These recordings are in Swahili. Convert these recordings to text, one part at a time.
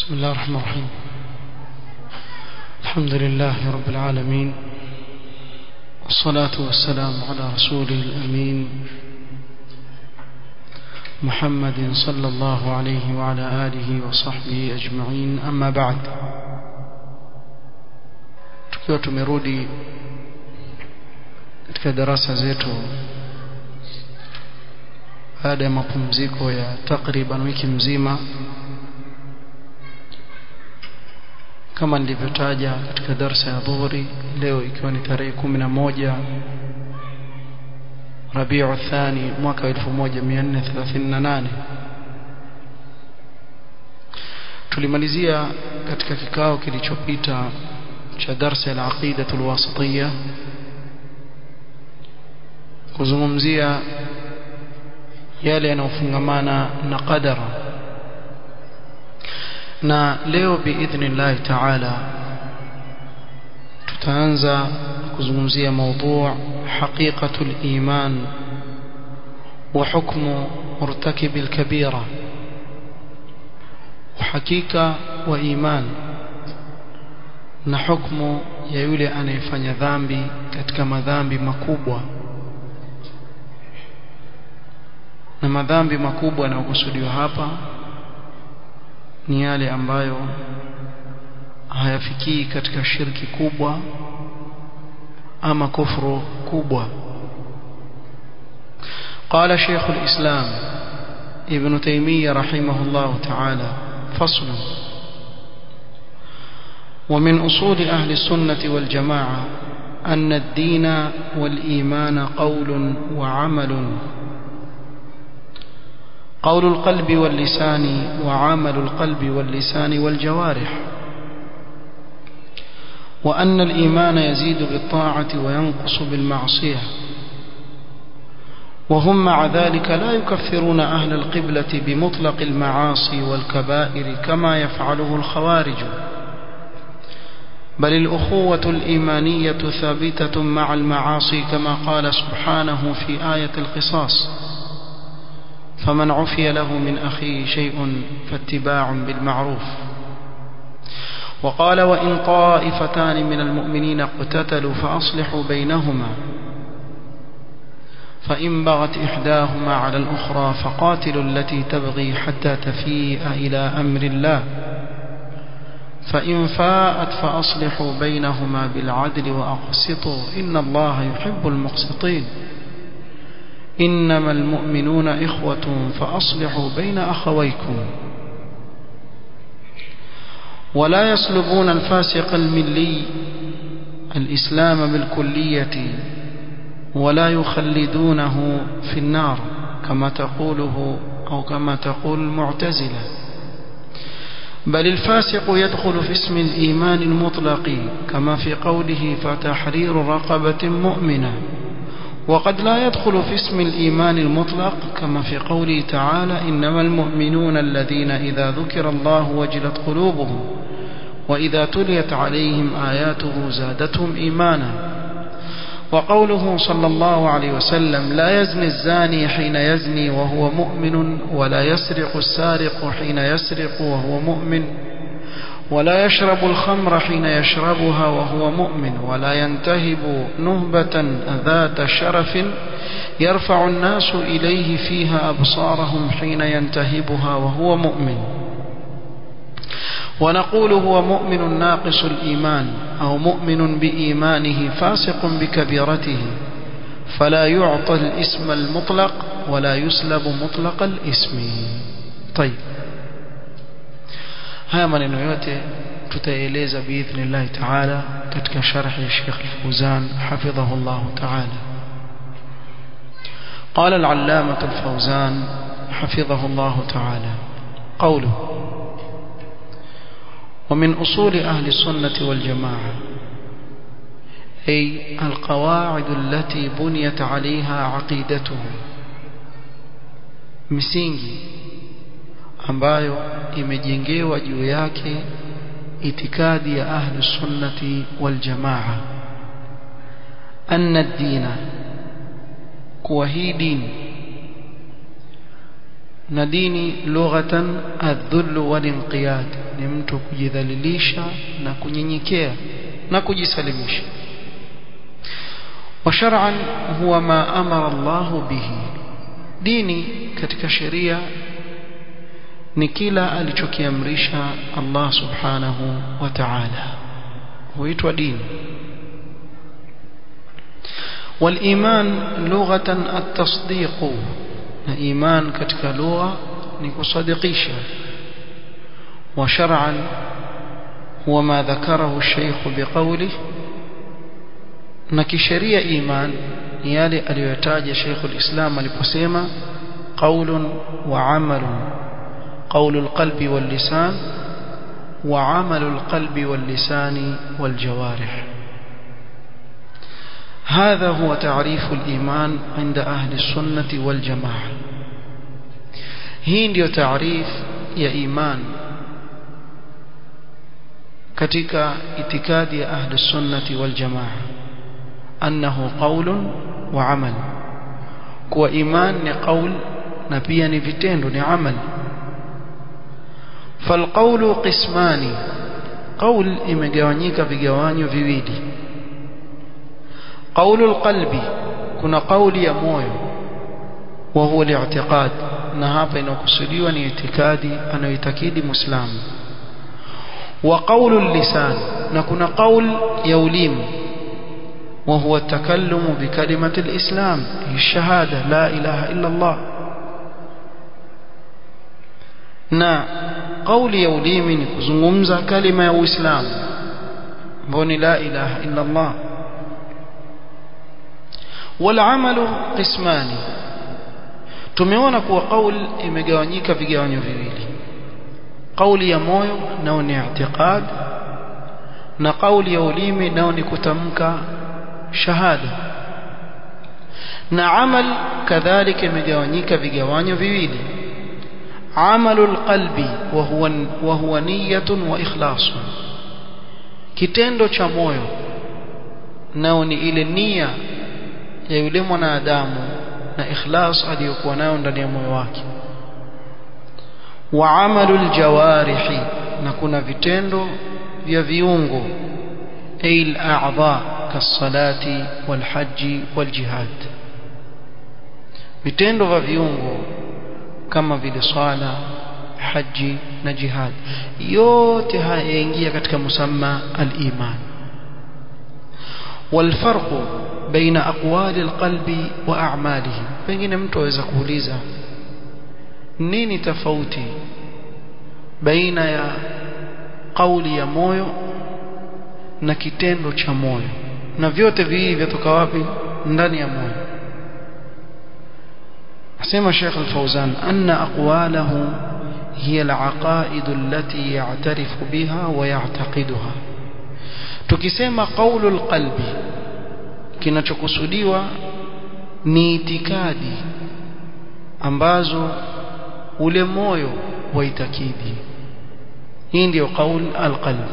بسم الله الرحمن الرحيم الحمد لله رب العالمين والصلاة والسلام على رسوله الأمين محمد صلى الله عليه وعلى آله وصحبه أجمعين أما بعد tukiwa tumerudi katika darasa zetu baada ya mapumziko ya takriban wiki mzima kama nilivyotaja katika darsa ya dhuhuri leo ikiwa ni tarehe kumi na moja Rabiu Thani mwaka 1438 tulimalizia katika kikao kilichopita cha darsa ya aqida alwasitiyya kuzungumzia yale yanayofungamana na qadara na leo biidhnillahi taala tutaanza kuzungumzia mada haqiqatul iman wa hukmu murtakib alkabira uhakika wa iman na hukmu ya yule anayefanya dhambi katika madhambi makubwa na madhambi makubwa yanayokusudiwa hapa ni yale ambayo hayafikii katika shirki kubwa ama kufru kubwa قال شيخ الإسلام ابن تيمية رحمه الله تعالى فصل ومن أصول أهل السنة والجماعة أن الدين والإيمان قول وعمل قول القلب واللسان وعمل القلب واللسان والجوارح وأن الإيمان يزيد بالطاعة وينقص بالمعصية وهم مع ذلك لا يكفرون أهل القبلة بمطلق المعاصي والكبائر كما يفعله الخوارج بل الأخوة الإيمانية ثابتة مع المعاصي كما قال سبحانه في آية القصاص فمن عفي له من أخيه شيء فاتباع بالمعروف وقال وإن طائفتان من المؤمنين اقتتلوا فأصلحوا بينهما فإن بغت إحداهما على الأخرى فقاتلوا التي تبغي حتى تفيء إلى أمر الله فإن فاءت فأصلحوا بينهما بالعدل وأقسطوا إن الله يحب المقسطين إنما المؤمنون إخوة فأصلحوا بين أخويكم ولا يسلبون الفاسق الملي الإسلام بالكلية ولا يخلدونه في النار كما تقوله أو كما تقول المعتزلة بل الفاسق يدخل في اسم الإيمان المطلق كما في قوله فتحرير رقبة مؤمنة وقد لا يدخل في اسم الإيمان المطلق كما في قوله تعالى إنما المؤمنون الذين إذا ذكر الله وجلت قلوبهم وإذا تليت عليهم آياته زادتهم إيمانا وقوله صلى الله عليه وسلم لا يزني الزاني حين يزني وهو مؤمن ولا يسرق السارق حين يسرق وهو مؤمن ولا يشرب الخمر حين يشربها وهو مؤمن ولا ينتهب نهبة ذات شرف يرفع الناس إليه فيها أبصارهم حين ينتهبها وهو مؤمن ونقول هو مؤمن ناقص الإيمان أو مؤمن بإيمانه فاسق بكبيرته فلا يعطى الاسم المطلق ولا يسلب مطلق الاسم طيب haya maneno yote tutaeleza biidhnillahi taala katika sharhi ya Sheikh Al-Fawzan hafidhahullah taala قال العلامة الفوزان حفظه الله تعالى قوله ومن أصول أهل السنة والجماعة أي القواعد التي بنيت عليها عقيدته مسينجي ambayo imejengewa juu yake itikadi ya ahli sunnati wal jamaa anna ad-dina kuwa hii dini na dini lughatan adh-dhull wal inqiyad ni mtu kujidhalilisha na kunyenyekea na kujisalimisha وشرعا هو ما أمر الله به ديني katika sheria ni kila alichokiamrisha Allah subhanahu wa ta'ala huitwa dini والإيمان لغة التصديق إيمان كتك لغة نكصدقيشا وشرعا هو ما ذكره الشيخ بقوله نكشرية إيمان يالي أليتاج شيخ الإسلام لبسيمة قول وعمل قول القلب واللسان وعمل القلب واللسان والجوارح هذا هو تعريف الإيمان عند أهل السنة والجماعة hii ndio taarif ya iman katika itikadi ya ahli sunnati wal jamaa annahu qaulun wa amal kuwa iman ni qaul na pia ni vitendo ni amal falqawlu qismani qaul imegawanyika vigawanyo viwili qaulul qalbi kuna qauli ya moyo wa huwa li'tiqad na hapa inakusudiwa ni itikadi anayoitakidi muislamu wa qaulul lisan na kuna qaul ya ulimi وهو التكلم بكلمة الإسلام هي الشهادة لا إله إلا الله na kauli ya ulimi ni kuzungumza kalima ya Uislamu mboni la ilaha illa Allah wal amalu qismani tumeona kuwa kauli imegawanyika vigawanyo viwili kauli ya moyo nao ni i'tiqad na kauli ya ulimi nao ni kutamka shahada na amal kadhalika imegawanyika vigawanyo viwili عمل القلب وهو وهو نية وإخلاص kitendo cha moyo nao ni ile nia ya yule mwanadamu na ikhlas aliyokuwa nayo ndani ya moyo wake wa amalul jawarihi na kuna vitendo vya viungo ay al-a'dha kasalati wal haji wal jihad vitendo vya viungo kama vile swala haji na jihad yote haya yaingia katika musamma al-iman والفرق بين أقوال القلب وأعماله pengine mtu aweza kuuliza nini tofauti baina ya kauli ya moyo na kitendo cha moyo na vyote viwili vyatoka wapi ndani ya moyo asema Sheikh Al-Fauzan anna aqwalahu hiya al-aqaid allati ya'tarifu biha wa ya'taqiduha tukisema qawlu al-qalbi kinachokusudiwa ni itikadi ambazo ule moyo waitakidi hii ndio qaul al-qalbi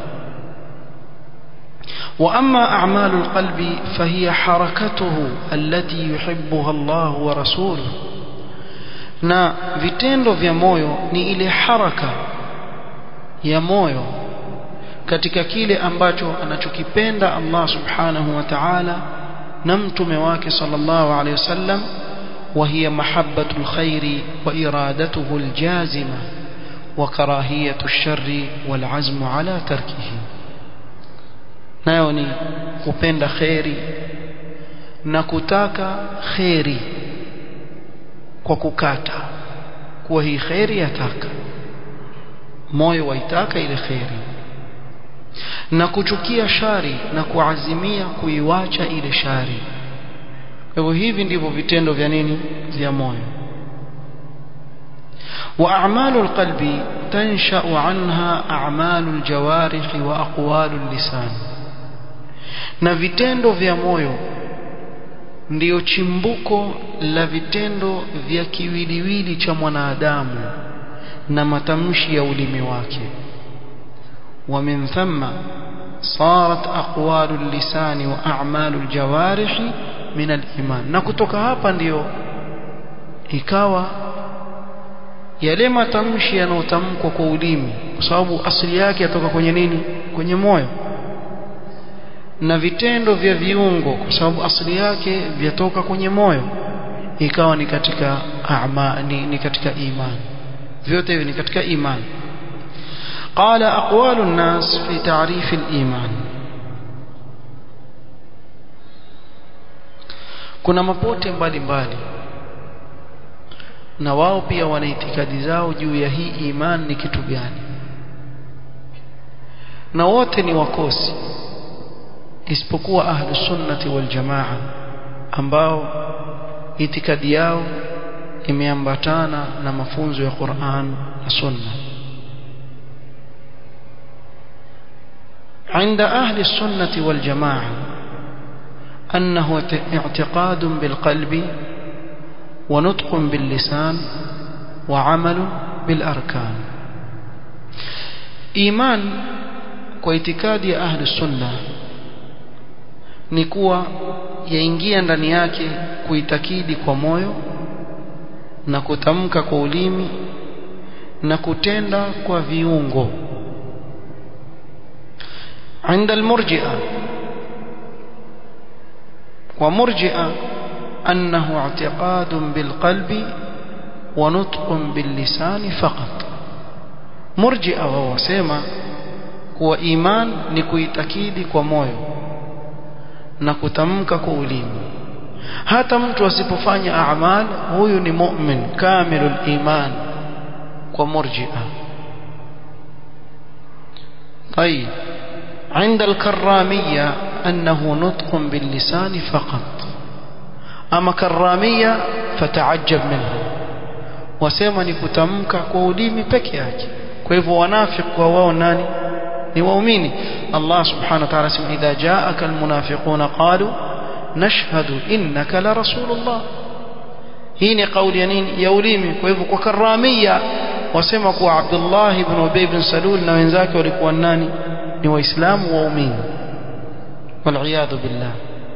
وأما أعمال القلب فهي حركته التي يحبها الله ورسوله na vitendo vya moyo ni ile haraka ya moyo katika kile ambacho anachokipenda Allah subhanahu wa ta'ala na mtume wake sallallahu alayhi wasallam وهي محبة الخير وإرادته الجازمة وكراهية الشر والعزم على تركه nayo ni kupenda kheri na kutaka kheri kwa kukata kuwa hii kheri yataka moyo waitaka ile kheri na kuchukia shari na kuazimia kuiwacha ile shari kwa hivyo hivi ndivyo vitendo vya nini vya moyo وأعمال القلب تنشأ عنها أعمال الجوارح وأقوال اللسان na vitendo vya moyo ndiyo chimbuko la vitendo vya kiwiliwili cha mwanadamu na matamshi ya ulimi wake ومن ثم صارت أقوال اللسان وأعمال الجوارح من الإيمان na kutoka hapa ndiyo ikawa yale matamshi yanayotamkwa kwa ulimi kwa sababu asili yake yatoka kwenye nini kwenye moyo na vitendo vya viungo kwa sababu asili yake vyatoka kwenye moyo ikawa ni katika ama, ni, ni katika imani vyote hivi ni katika imani قال أقوال الناس في تعريف الإيمان kuna mapote mbalimbali na wao pia wana itikadi zao juu ya hii iman ni kitu gani na wote ni wakosi isipokuwa ahlus sunnati wal jamaa ambao itikadi yao imeambatana na mafunzo ya Qur'an na Sunna عند أهل السنة والجماعة أنه اعتقاد بالقلب ونطق باللسان وعمل بالأركان إيمان واعتقاد أهل السنة نكوى yaingia ndani yake kuitakidi kwa moyo na kutamka kwa ulimi na kutenda kwa viungo عند المرجئه ومرجئه أنه اعتقاد بالقلب ونطق باللسان فقط مرجئه وهو سيما kuwa iman ni kuitakidi kwa moyo na kutamka kwa ulimi hata mtu asipofanya a'mal huyu ni mu'min kamilul iman kwa murji'a طيب عند الكرامية أنه نطق باللسان فقط أما كرامية فتعجب منه wasema ni kutamka kwa ulimi peke yake kwa hivyo wanafiki kwa wao nani ni waumini Allah subhanahu wa ta'ala sema idha ja'aka almunafiquna qalu nashhadu innaka la rasulullah hii ni kauli ya nini ya ulimi kwa hivyo kwa karamia wasema kuwa Abdullah ibn Ubay ibn Salul na wenzake walikuwa nani ni waislamu waumini والعياذ بالله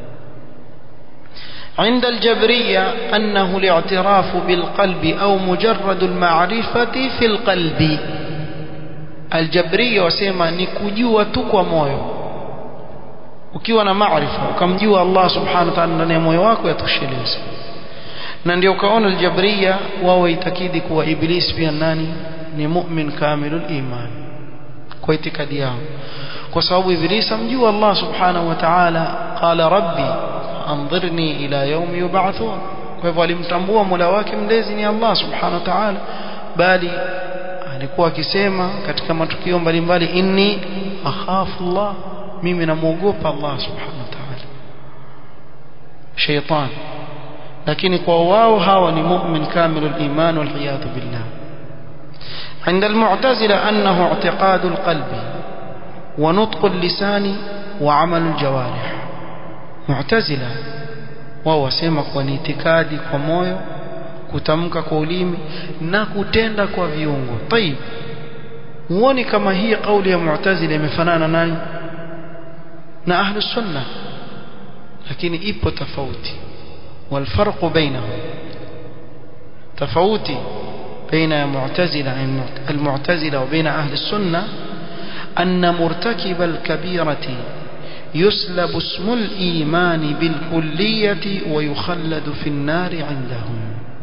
عند الجبرية أنه الاعتراف بالقلب أو مجرد المعرفة في القلب الجبرية وسيما نكجوا تكوى مويو ukiwa na maarifa ukamjua Allah subhanahu wa ta'ala ndani ya moyo wako yatosheleza na ndio ukaona aljabriya wao itakidi kuwa iblis pia nani ni mu'min kamilul iman kwa itikadi yao kwa sababu iblis amjua Allah subhanahu wa ta'ala qala rabbi anzirni ila yawmi yub'athun kwa hivyo alimtambua mola wake mlezi ni Allah subhanahu wa ta'ala bali alikuwa akisema katika matukio mbalimbali inni akhafu Allah mimi namuogopa Allah subhanahu wa ta'ala shaytan lakini kwa wao hawa ni mu'min kamilul iman wal iyad billah عند المعتزلة أنه اعتقاد القلب ونطق اللسان وعمل الجوارح معتزلة wao wasema kwa ni itikadi kwa moyo kutamka kwa ulimi na kutenda kwa viungo tayib muone kama hii kauli ya mu'tazila imefanana nani na ahlu sunna lakini ipo tofauti والفرق بينهم تفاوتي بين المعتزلة المعتزلة وبين أهل السنة أن مرتكب الكبيرة يسلب اسم الإيمان بالكلية ويخلد في النار عندهم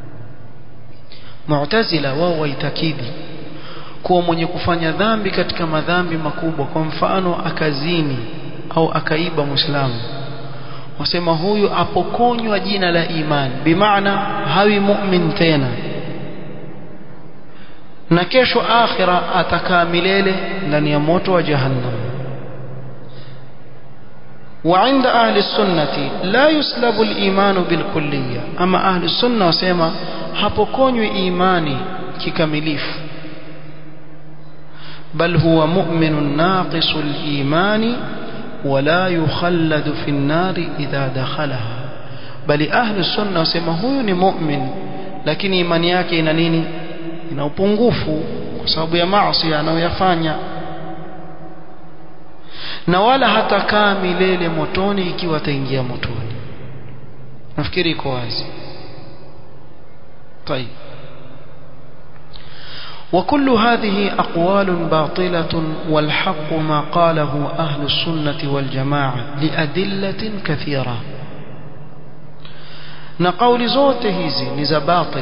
معتزلة وهو يتكيدي kuwa mwenye kufanya dhambi katika madhambi makubwa kwa mfano akazini au akaiba muislamu wasema huyu apokonywa jina la iman bimaana hawi mu'min tena na kesho akhira atakaa milele ndani ya moto wa jahannam وعند أهل السنة لا يسلب الإيمان بالكلية أما أهل السنة وسيما hapokonywi imani kikamilifu بل هو مؤمن ناقص الإيمان ولا يخلد في النار إذا دخلها بل أهل السنة وسيما هو ni mu'min lakini imani yake ina nini ina upungufu kwa sababu ya maasi anayoyafanya na wala hatakaa milele motoni ikiwa ataingia motoni nafikiri iko wazi طيب وكل هذه أقوال باطلة والحق ما قاله أهل السنة والجماعة لأدلة كثيرة نقول زوت هذي نزا باطل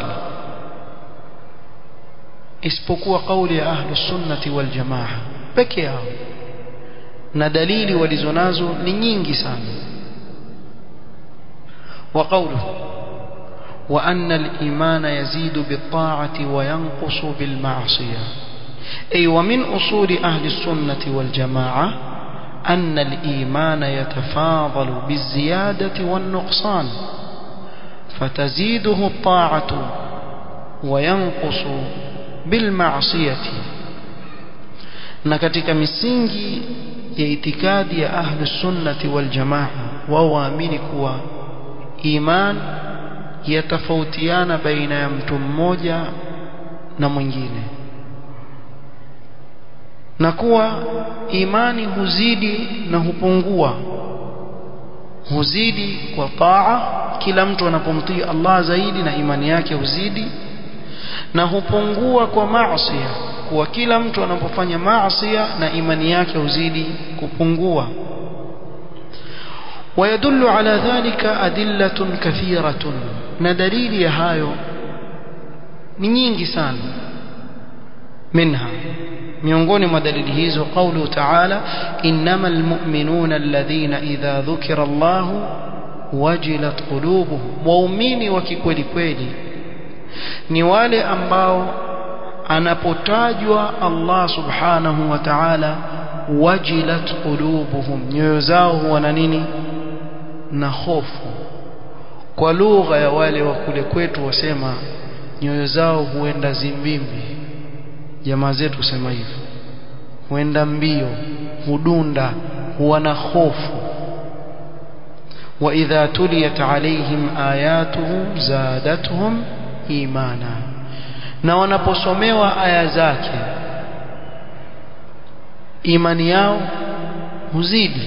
isipokuwa kauli ya ahlu sunnati wal jamaa peke yao na dalili walizonazo ni nyingi sana wa qawluhu wa anna al-iman yazidu bit-ta'ati wa yanqusu bil-ma'siyah ay wa min usuli ahli sunnati wal jamaa أن الإيمان يتفاضل بالزيادة والنقصان فتزيده الطاعة وينقص bilmaasiyati na katika misingi ya itikadi ya ahlu sunnati wal jamaa wao waamini kuwa iman yatafautiana baina ya mtu mmoja na mwingine na kuwa imani huzidi na hupungua huzidi kwa taa kila mtu anapomtii Allah zaidi na imani yake huzidi na hupungua kwa maasi kwa kila mtu anapofanya maasi na imani yake huzidi kupungua ويدل على ذلك أدلة كثيرة ندليل يهايو ni nyingi sana منها miongoni mwa dalili hizo قوله تعالى إنما المؤمنون الذين إذا ذكر الله وجلت قلوبهم waumini wa kikweli kweli ni wale ambao anapotajwa Allah subhanahu wa ta'ala wajilat qulubuhum nyoyo zao huwa na nini na hofu kwa lugha ya wale wa kule kwetu wasema nyoyo zao huenda zimbimbi jamaa zetu husema hivyo huenda mbio hudunda huwa na hofu وإذا تليت عليهم آياته زادتهم imana na wanaposomewa aya zake imani yao huzidi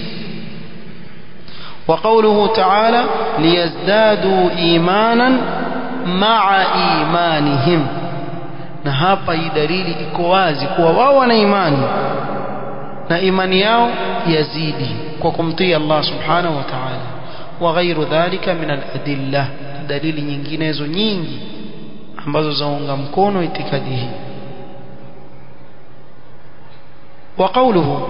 وقوله تعالى ليزدادوا ايمانا مع ايمانهم na hapa hii dalili iko wazi kuwa wao wana imani na imani yao yazidi kwa kumtii Allah subhanahu wa ta'ala wa ghairu dhalika min al-adillah dalili nyinginezo nyingi ambazo zaunga mkono itikadi hii وقوله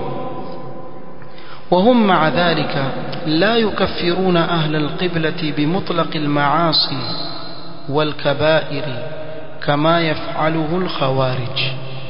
وهم مع ذلك لا يكفرون أهل القبلة بمطلق المعاصي والكبائر كما يفعله الخوارج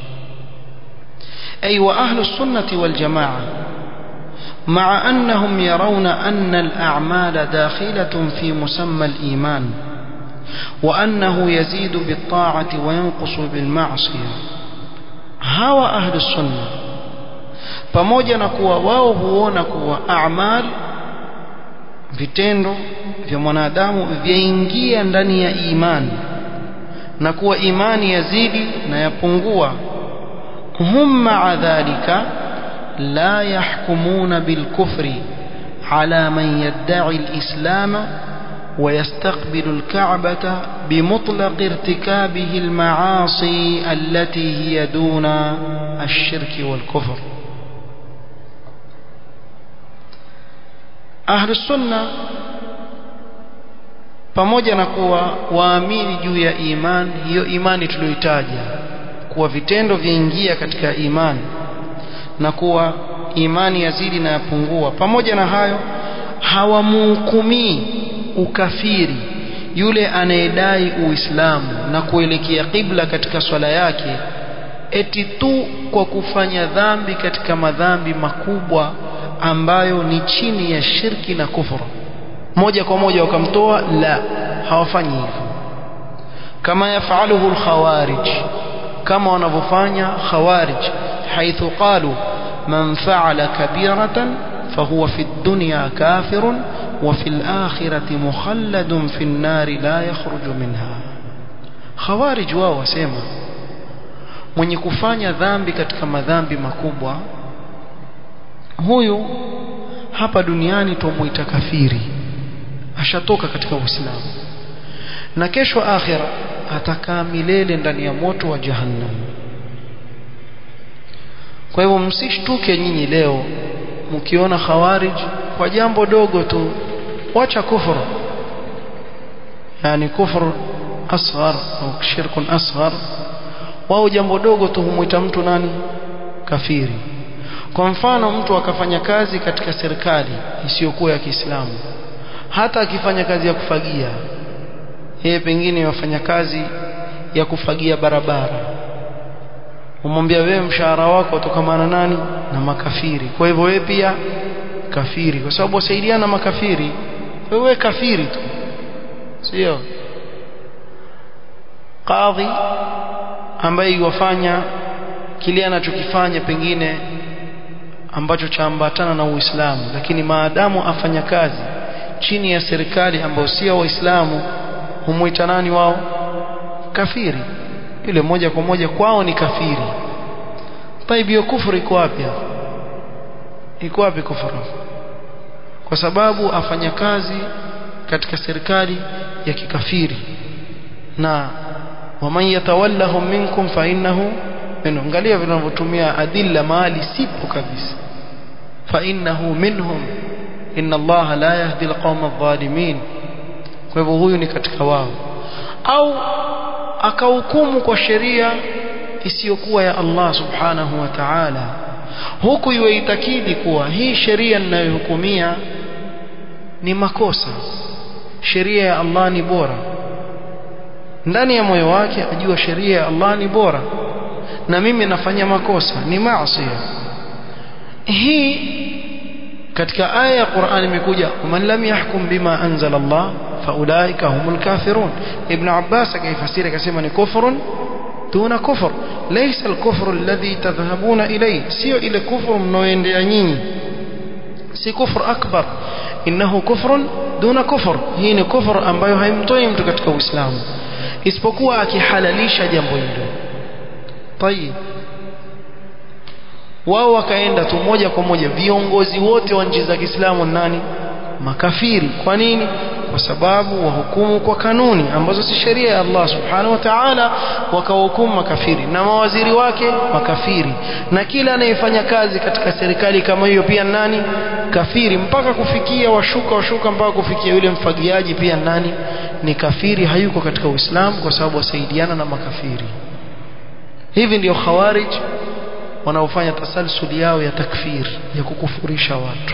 أي وأهل السنة والجماعة مع أنهم يرون أن الأعمال داخلة في مسمى الإيمان وأنه يزيد بالطاعة وينقص بالمعصية هوى أهل السنة pamoja na kuwa wao huona kuwa amal vitendo vya mwanadamu vyaingia ndani ya imani na kuwa imani yazidi na yapungua hum maa dhalika la yahkumuna bilkufri ala man yadda'i alislama ويستقبل الكعبة بمطلق ارتكابه المعاصي التي هي دون الشرك والكفر أهل السنة pamoja na kuwa waamini juu ya imani hiyo imani tuliyoitaja kuwa vitendo vyaingia katika imani na kuwa imani yazidi na yapungua pamoja na hayo hawamhukumii ukafiri yule anayedai uislamu na kuelekea qibla katika swala yake eti tu kwa kufanya dhambi katika madhambi makubwa ambayo ni chini ya shirki na kufuru moja kwa moja wakamtoa la hawafanyi hivyo kama yafaluhu alkhawarij kama wanavyofanya khawarij haithu qalu man fa'ala kabiratan fahuwa fi dunya kafirun وفي الآخرة مخلد في النار لا يخرج منها خوارج wao wasema mwenye kufanya dhambi katika madhambi makubwa huyu hapa duniani tumuita kafiri ashatoka katika Uislamu na kesho akhira atakaa milele ndani ya moto wa jahannam kwa hivyo msishtuke nyinyi leo mkiona khawarij kwa jambo dogo tu wacha kufuru yani kufur asghar au shirkun asghar wao jambo dogo tu humuita mtu nani kafiri kwa mfano mtu akafanya kazi katika serikali isiyokuwa ya Kiislamu hata akifanya kazi ya kufagia yeye pengine wafanya kazi ya kufagia barabara umwambia wewe mshahara wako utokamana nani na makafiri kwa hivyo wewe pia kafiri kwa sababu wasaidiana makafiri wewe kafiri tu sio kadhi ambaye iwafanya kile anachokifanya pengine ambacho chaambatana na Uislamu lakini maadamu afanya kazi chini ya serikali ambayo sio waislamu humuita nani wao kafiri yule moja kwa moja kwao ni kafiri taibi hiyo kufuru iko wapi iko wapi kufuru kwa sababu afanya kazi katika serikali ya kikafiri na waman yatawallahum minkum fa innahu minhum angalia vinavyotumia adilla mali sipo kabisa fa innahu minhum inna allaha la yahdi alqawma adh-dhalimin kwa hivyo huyu ni katika wao au akahukumu kwa sheria isiyokuwa ya Allah subhanahu wa ta'ala huku yuitakidi kuwa hii sheria ninayohukumia ni makosa sheria ya Allah ni bora ndani ya moyo wake ajua sheria ya Allah ni bora na mimi nafanya makosa ni maasi hii katika aya ya Qur'an imekuja man lam yahkum bima anzala Allah faulaika humul kafirun ibn Abbas akaifasiri akasema ni kufrun duna kufr laysa al-kufru alladhi tadhhabuna ilayhi sio ile kufru mnaoendea nyinyi si kufru akbar innahu kufrun duna kufr hii ni kufru ambayo haimtoi mtu katika Uislamu isipokuwa akihalalisha jambo hilo tayib wao wakaenda tu moja kwa moja viongozi wote wa nchi za Kiislamu nani makafiri kwa nini kwa sababu wahukumu kwa kanuni ambazo si sheria ya Allah subhanahu wa ta'ala wakawahukumu makafiri na mawaziri wake makafiri na kila anayefanya kazi katika serikali kama hiyo pia nani kafiri mpaka kufikia washuka washuka mpaka kufikia yule mfagiaji pia nani ni kafiri hayuko katika Uislamu kwa sababu wasaidiana na makafiri hivi ndio khawarij wanaofanya tasalsuli yao ya takfir ya kukufurisha watu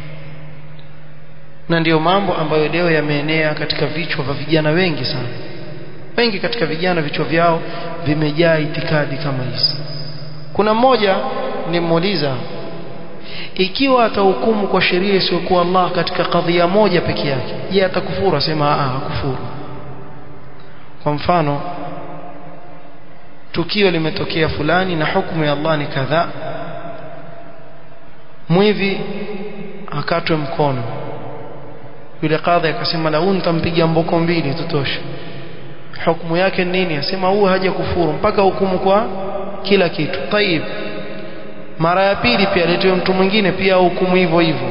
na ndiyo mambo ambayo leo yameenea katika vichwa vya vijana wengi sana wengi katika vijana vichwa vyao vimejaa itikadi kama hizi kuna mmoja nimuuliza ikiwa atahukumu kwa sheria isiyokuwa Allah katika kadhia moja peke yake je atakufuru asema a hakufuru kwa mfano tukio limetokea fulani na hukumu ya Allah ni kadhaa mwivi akatwe mkono yule kadhi akasema la nitampiga mboko mbili tutosha hukumu yake nini asema huyu haja kufuru mpaka hukumu kwa kila kitu tayib mara ya pili pia aletewe mtu mwingine pia hukumu hivyo hivyo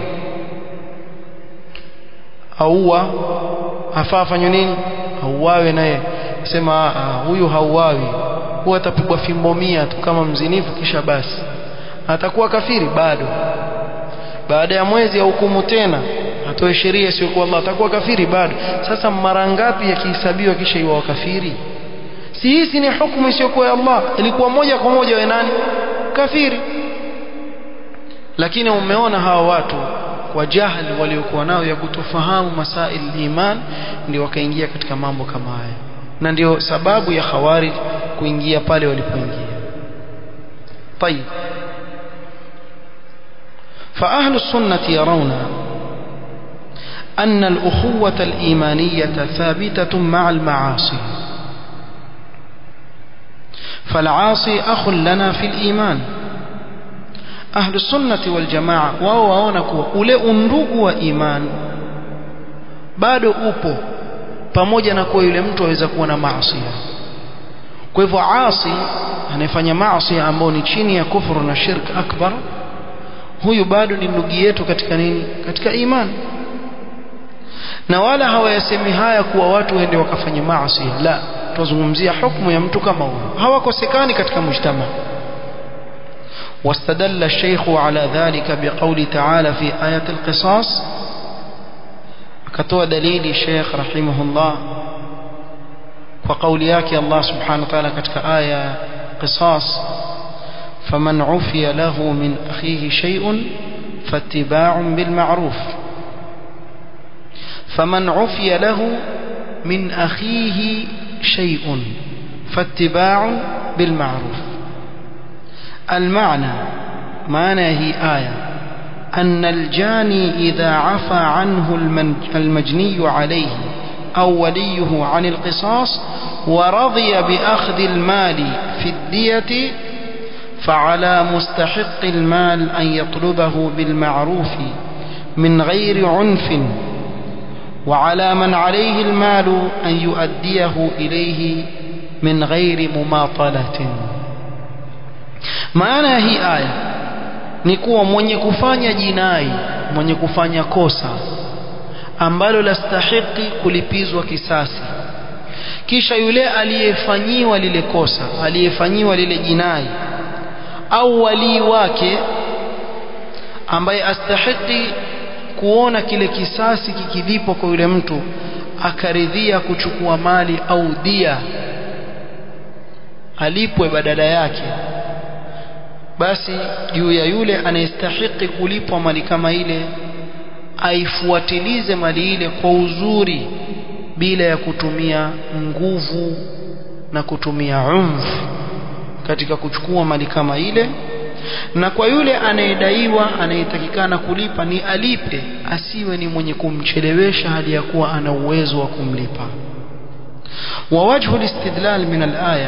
auwa afaa afanywe nini auawe naye sema huyu hauawi huwa atapigwa fimbo mia tu kama mzinifu kisha basi atakuwa kafiri bado baada ya mwezi ya hukumu tena atoe sheria isiyokuwa Allah atakuwa kafiri bado sasa mara ngapi yakihesabiwa kisha iwa kafiri si hizi ni hukumu isiyokuwa ya Allah ilikuwa moja kwa moja we nani kafiri lakini umeona hawa watu kwa jahili waliokuwa nao ya kutofahamu masail iman ndio wakaingia katika mambo kama haya na ndio sababu ya khawarij kuingia pale walipoingia طيب فأهل السنة يرون أن الأخوة الإيمانية ثابتة مع المعاصي فالعاصي أخ لنا في الإيمان أهل السنة والجماعة وواونك ule undugu wa iman bado upo pamoja na kuwa yule mtu aweza kuwa na maasi kwa hivyo asi anayefanya maasi ambao ni chini ya kufuru na shirk akbar huyu bado ni ndugu yetu katika nini katika imani na wala hawayasemi haya kuwa watu waende wakafanya maasi la tuzungumzia hukumu ya mtu kama huyo hawakosekani katika mujtama واستدل الشيخ على ذلك بقول تعالى في آية القصاص كتوى دليل الشيخ رحمه الله وقول ياك الله سبحانه وتعالى كتك آية قصاص فمن عفي له من أخيه شيء فاتباع بالمعروف فمن عفي له من أخيه شيء فاتباع بالمعروف المعنى معنى هي آية أن الجاني إذا عفى عنه المجني عليه أو وليه عن القصاص ورضي بأخذ المال في الدية فعلى مستحق المال أن يطلبه بالمعروف من غير عنف وعلى من عليه المال أن يؤديه إليه من غير مماطلة maana hii aya ni kuwa mwenye kufanya jinai mwenye kufanya kosa ambalo lastahiki kulipizwa kisasi kisha yule aliyefanyiwa lile kosa aliyefanyiwa lile jinai au walii wake ambaye astahiki kuona kile kisasi kikilipwa kwa yule mtu akaridhia kuchukua mali au dia alipwe badala yake basi juu ya yule anayestahiki kulipwa mali kama ile aifuatilize mali ile kwa uzuri bila ya kutumia nguvu na kutumia umfu katika kuchukua mali kama ile na kwa yule anayedaiwa anayetakikana kulipa ni alipe asiwe ni mwenye kumchelewesha hadi ya kuwa ana uwezo wa kumlipa wa wajhu listidlal min alaya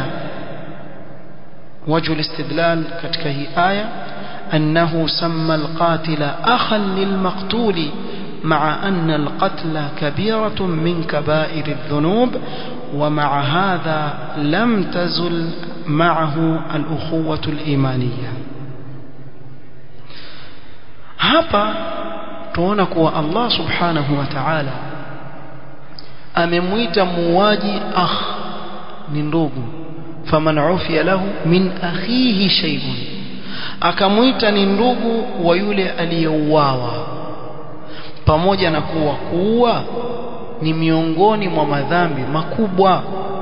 وجه الاستدلال katika hii aya أنه سمى القاتل أخا للمقتول مع أن القتل كبيرة من كبائر الذنوب ومع هذا لم تزل معه الأخوة الإيمانية hapa tuona kuwa Allah subhanahu wa ta'ala amemwita muuaji akh ni ndugu faman ufiya lahu min akhihi shay'un akamwita ni ndugu wa yule aliyeuawa pamoja na kuwa kuua ni miongoni mwa madhambi makubwa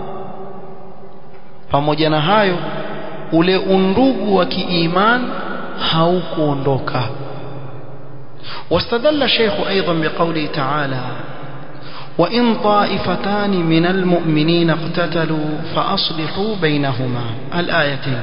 pamoja na hayo ule undugu wa kiiman haukuondoka واستدل الشيخ أيضا بقوله تعالى وإن طائفتان من المؤمنين اقتتلوا فأصلحوا بينهما الآيتين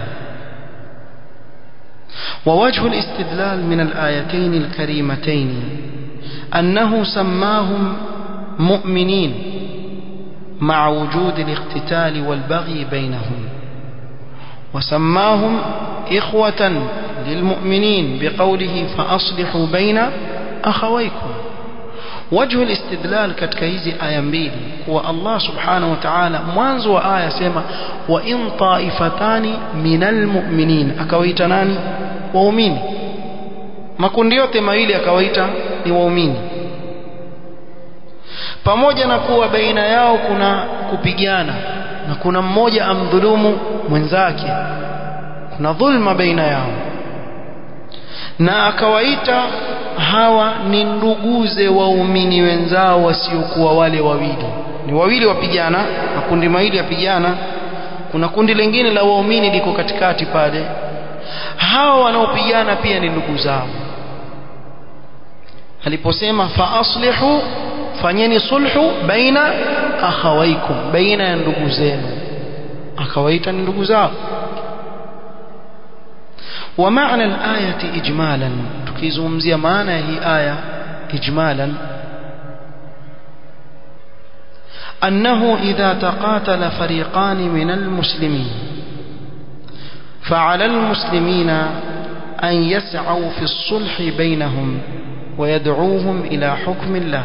ووجه الاستدلال من الآيتين الكريمتين أنه سماهم مؤمنين مع وجود الاقتتال والبغي بينهم وسماهم إخوة للمؤمنين بقوله فأصلحوا بين أخويكم وجه الاستدلال katika hizi aya mbili kuwa Allah subhanahu wa ta'ala mwanzo wa aya sema wa in taifatani minal mu'minin akawaita nani waumini makundi yote mawili akawaita ni waumini pamoja na kuwa baina yao kuna kupigana na kuna mmoja amdhulumu mwenzake kuna dhulma baina yao na akawaita hawa ni nduguze waumini wenzao wasiokuwa wale wawili ni wawili wapigana makundi mawili yapigana kuna kundi lingine la waumini liko katikati pale hawa wanaopigana pia ni ndugu zao aliposema fa aslihu fanyeni sulhu baina akhawaikum baina ya ndugu zenu akawaita ni ndugu zao ومعنى الآية إجمالا تكيزومزيا معنى هي آية إجمالا أنه إذا تقاتل فريقان من المسلمين فعلى المسلمين أن يسعوا في الصلح بينهم ويدعوهم إلى حكم الله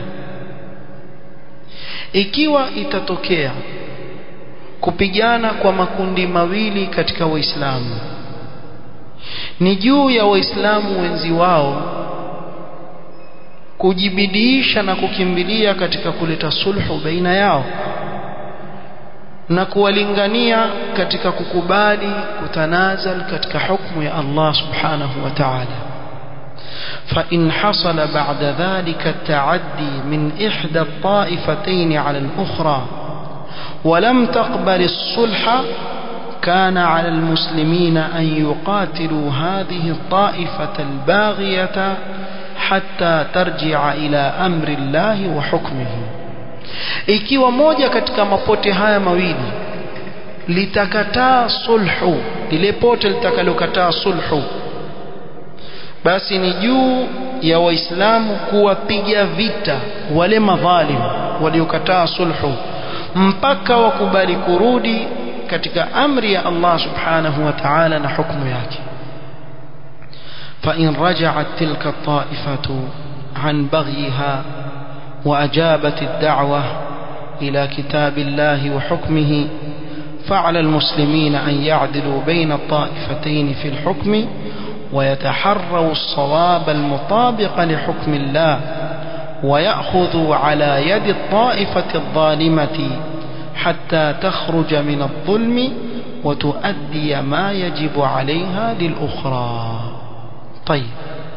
ikiwa itatokea kupigana kwa makundi mawili katika waislamu ni juu ya waislamu wenzi wao kujibidiisha na kukimbilia katika kuleta sulhu baina yao na kuwalingania katika kukubali kutanazal katika hukumu ya Allah subhanahu wa ta'ala فإن حصل بعد ذلك التعدي من إحدى الطائفتين على الأخرى ولم تقبل الصلح كان على المسلمين أن يقاتلوا هذه الطائفة الباغية حتى ترجع إلى أمر الله وحكمه ikiwa moja katika mapote haya mawili litakataa sulhu lile pote litakalokataa sulhu basi ni juu ya waislamu kuwapiga vita wale madhalim waliokataa sulhu mpaka wakubali kurudi katika amri ya Allah subhanahu wa ta'ala na hukumu yake فإن رجعت تلك الطائفة عن بغيها وأجابت الدعوة إلى كتاب الله وحكمه فعلى المسلمين أن يعدلوا بين الطائفتين في الحكم ويتحروا الصواب المطابق لحكم الله ويأخذوا على يد الطائفة الظالمة حتى تخرج من الظلم وتؤدي ما يجب عليها للأخرى طيب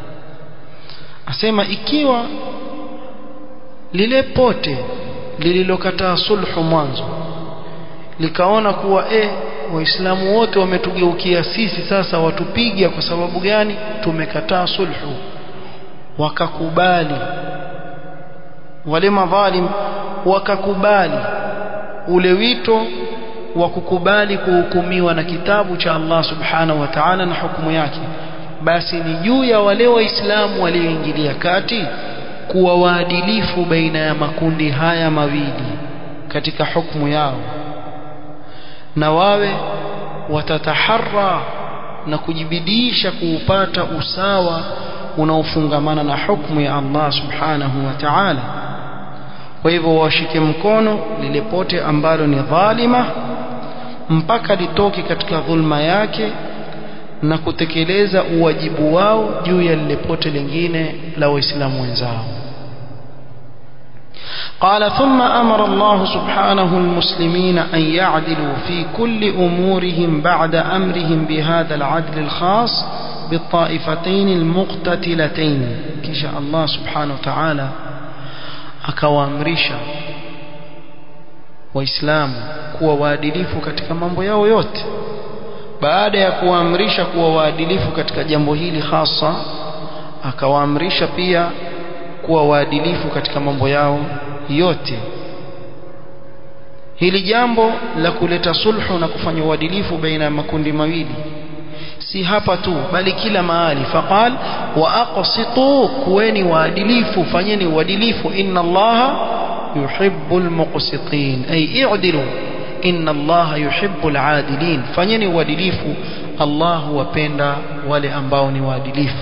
asema ikiwa lile pote lililokataa sulhu mwanzo likaona kuwa eh waislamu wote wametugeukia sisi sasa watupiga kwa sababu gani tumekataa sulhu wakakubali wale madhalim wakakubali ule wito wa kukubali kuhukumiwa na kitabu cha Allah subhanahu wa ta'ala na hukumu yake basi ni juu ya wale waislamu walioingilia kati kuwa waadilifu baina ya makundi haya mawili katika hukumu yao na wawe watataharra na kujibidiisha kuupata usawa unaofungamana na hukumu ya Allah subhanahu wa ta'ala kwa hivyo washike mkono lile pote ambalo ni dhalima mpaka litoke katika dhulma yake na kutekeleza uwajibu wao juu ya lile pote lingine la waislamu wenzao قال ثم أمر الله سبحانه المسلمين أن يعدلوا في كل أمورهم بعد أمرهم بهذا العدل الخاص بالطائفتين المقتتلتين كشاء الله سبحانه وتعالى akawaamrisha waislamu kuwa waadilifu katika mambo yao yote baada ya kuwaamrisha kuwa waadilifu katika jambo hili hasa akawaamrisha pia kuwa waadilifu katika mambo yao yote hili jambo la kuleta sulhu na kufanya uadilifu baina ya makundi mawili si hapa tu bali kila mahali faqal wa aqsitu kuweni waadilifu fanyeni uadilifu inna allaha yuhibbul muqsitin ay i'dilu inna allaha yuhibbul adilin fanyeni uadilifu allah huwapenda wale ambao ni waadilifu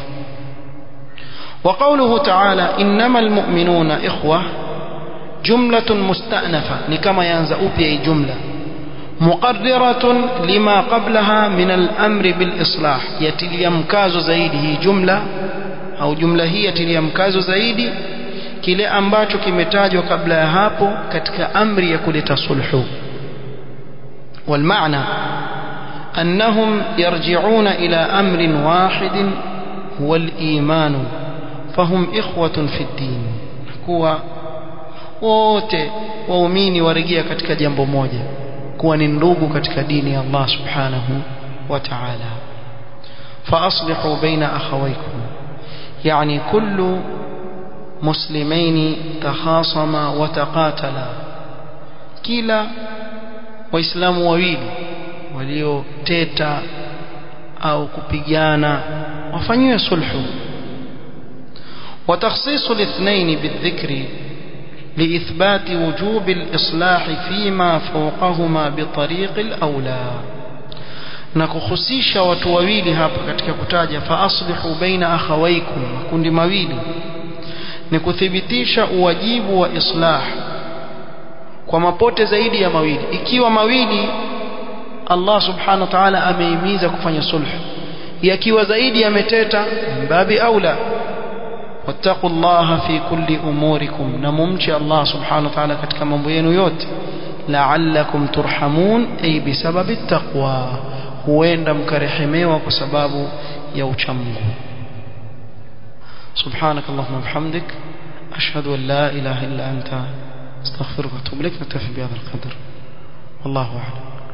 وقوله تعالى إنما المؤمنون إخوة جملة مستأنفة نكما ينزأ أبي جملة مقررة لما قبلها من الأمر بالإصلاح يتلي مكاز زيده جملة أو جملة هي يتلي مكاز زيدي kile ambacho kimetajwa kabla ya hapo katika amri ya kuleta sulhu والمعنى أنهم يرجعون إلى أمر واحد هو الإيمان فهم إخوة في الدين kuwa wote waumini warejea katika jambo moja kuwa ni ndugu katika dini ya Allah subhanahu wa ta'ala فأصلحوا بين أخويكم يعني كل مسلمين تخاصما وتقاتلا كلا waislamu wawili walioteta au kupigana wafanyiwe sulhu وتخصيص الاثنين بالذكر لإثبات وجوب الإصلاح فيما فوقهما بطريق الأولى نكخصيش وتوويل hapa katika kutaja faaslihu baina akhawaykum kundi mawili ni kuthibitisha uwajibu wa islah kwa mapote zaidi ya mawili ikiwa mawili Allah subhanahu wa ta'ala ameimiza kufanya sulh yakiwa zaidi yameteta mbabi aula wattaqullaha fi kulli umurikum na mumche Allah subhanahu wa ta'ala katika mambo yenu yote la'allakum turhamun ay bisababi taqwa huenda mkarehemewa kwa sababu ya uchamungu سبحانك اللهم وبحمدك أشهد أن لا إله إلا أنت استغفرك واتوب إليك نكتفي بهذا القدر والله أعلم